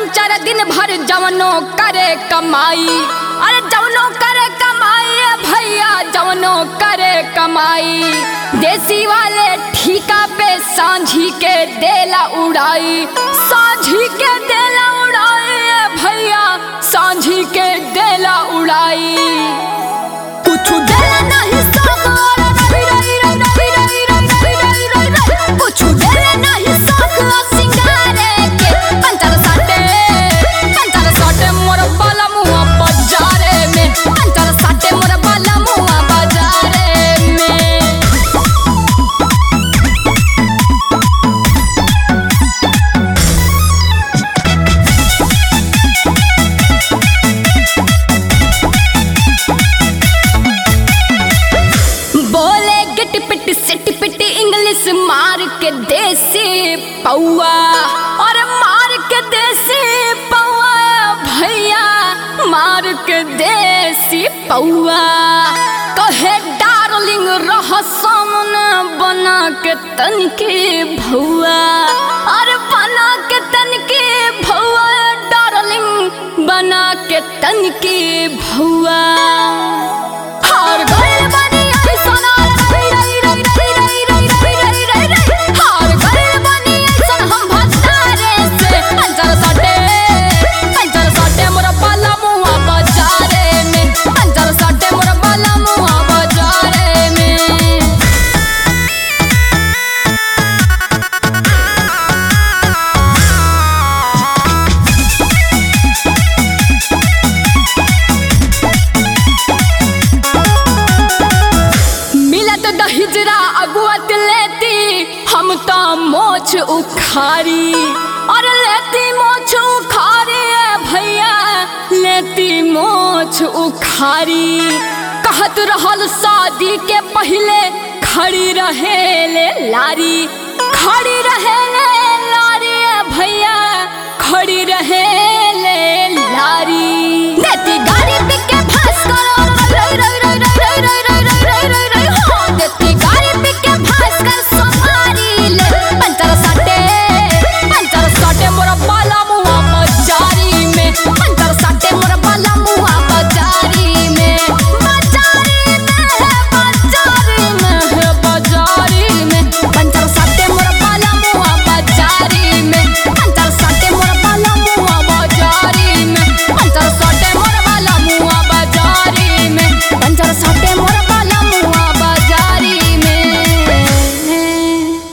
चार दिन भर जवनो करे कमाई अरे जवनो करे कमाई ए भैया जवनो करे कमाई देसी वाले ठीका पे सांझी के देला उड़ाई सांझी के देला उड़ाई ए भैया सांझी के देला उड़ाई कुछ देला नहीं सागर रही रही रही रही रही रही रही रही रही कुछ देला नहीं सागर सिंगारे के पंतर साटे पंतर साटे मोर बाला मुआ बाजारे में पंतर साटे मोर बाला मुआ बाजारे में बोले गिट पिट सिट पिट इंग्लिश मार के देसी पौआ और मार के देसी पौआ भैया मार के देसी पौआ कहे डार्लिंग रह सामने बना के तनके भौआ और बना के तनके भौआ डार्लिंग बना के तनके भौआ हार गइल बानी ऐसन रही रही रही रही रही रही रही रही रही रही हार गइल बानी ऐसन हम भतारे से पंचर सटे पंचर सटे मोर बाला मुआ बाजारे में पंचर सटे मोर बाला मुआ बाजारे में मिलत दहिजरा अगुअत लेती हम तो मोछ उखारी और लेती मोछ उखारी ए भैया लेती मोछ उखारी कहत रहल शादी के पहले खड़ी रहे ले लारी खड़ी रहे ले लारी ए भैया खड़ी रहे